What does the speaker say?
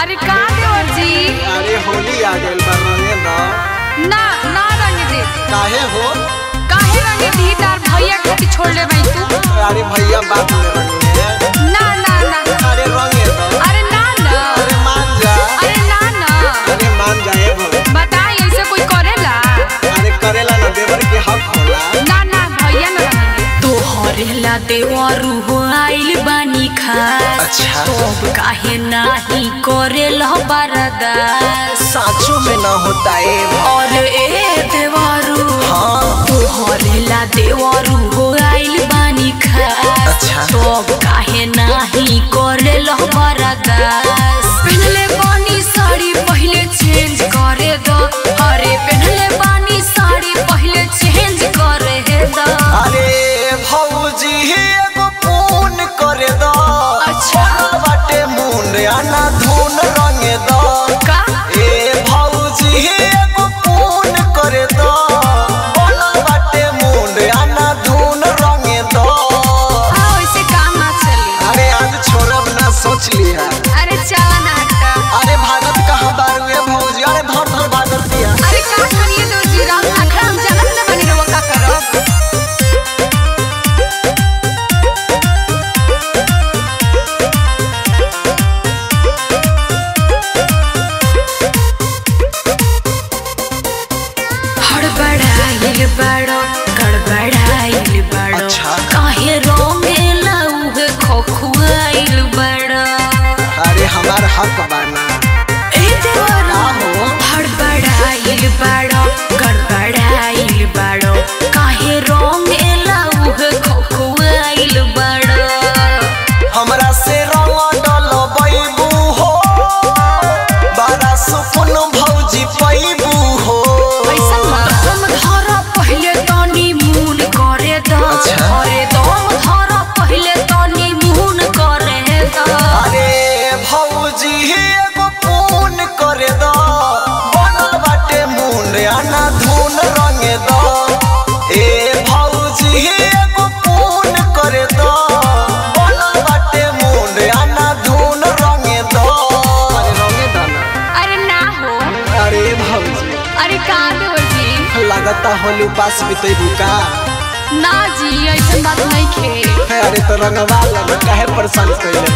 अरे का देवर जी अरे होली आ गइल बा रंगे द ना ना रंग दे काहे हो काहे रंग दी तार भैया खातिर छोड़ ले भाई तू अरे भैया बात में रंगे ना ना ना अरे रंगे द अरे ना ना अरे मान जा अरे ना ना अरे मान जाए भो बताई ऐसे कोई करेला अरे करेला ना देवर के हक होला ना ना भैया ना रंग दे तोहरेला देवरू हो आइल बानी खास अच्छा। तब काहे नाही करेला बरदास साँचों में ना होता है और ए देवरू हाँ तोहरेला देवरू हो आइल बानी खास अच्छा। तब काहे नाही करेला बरदास पहनले बानी साड़ी पहले चेंज करे दो अरे पहनले बानी साड़ी पहले चेंज करे दो अरे भौजी एगो फोन करे द अच्छा। बाटे मुंड आना धुन रंगे द का ए भौजी एगो फोन करे द बनल बाटे मुंड आना धुन रंगे द हाँ वैसे काम ना चली अरे आज छोड़ब ना सोच लिया अरे चला ना हटा अरे भागत कहाँ बारू ए भौजी अरे धर धर भागत दिया अरे का करिए तो जी राम अखड़ा हम जानत ना बनी रहो का करब हड़बड़ाइल बड़ो गड़बड़ाइल बड़ो अच्छा। काहे रोंगेला उहे खोखुआइल बड़ो अरे हमार हक बाना ए देवरा हो हड़बड़ाइल बड़ो गड़बड़ाइल बड़ो काहे रोंगेला उहे खोखुआइल बड़ो हमरा से रंग डल बैबू हो बड़ा सुकुन भौजी पैबू हो पैसा ना दम धरा पहले तनी मून करे द अच्छा। अरे दम धरा पहले तनी मून करे द अरे भौजी एगो फोन करे द बनल बाटे मुंड आना धुन रंगे द ए भौजी एगो फोन करे द बनल बाटे मुंड आना धुन रंगे द अरे रंगे द ना अरे ना हो अरे भौजी अरे का देवर जी लगता होली उपास बीते बुका ना जी ऐसा बात नहीं खे अरे तो रंगवा लग काहे परेशान कैले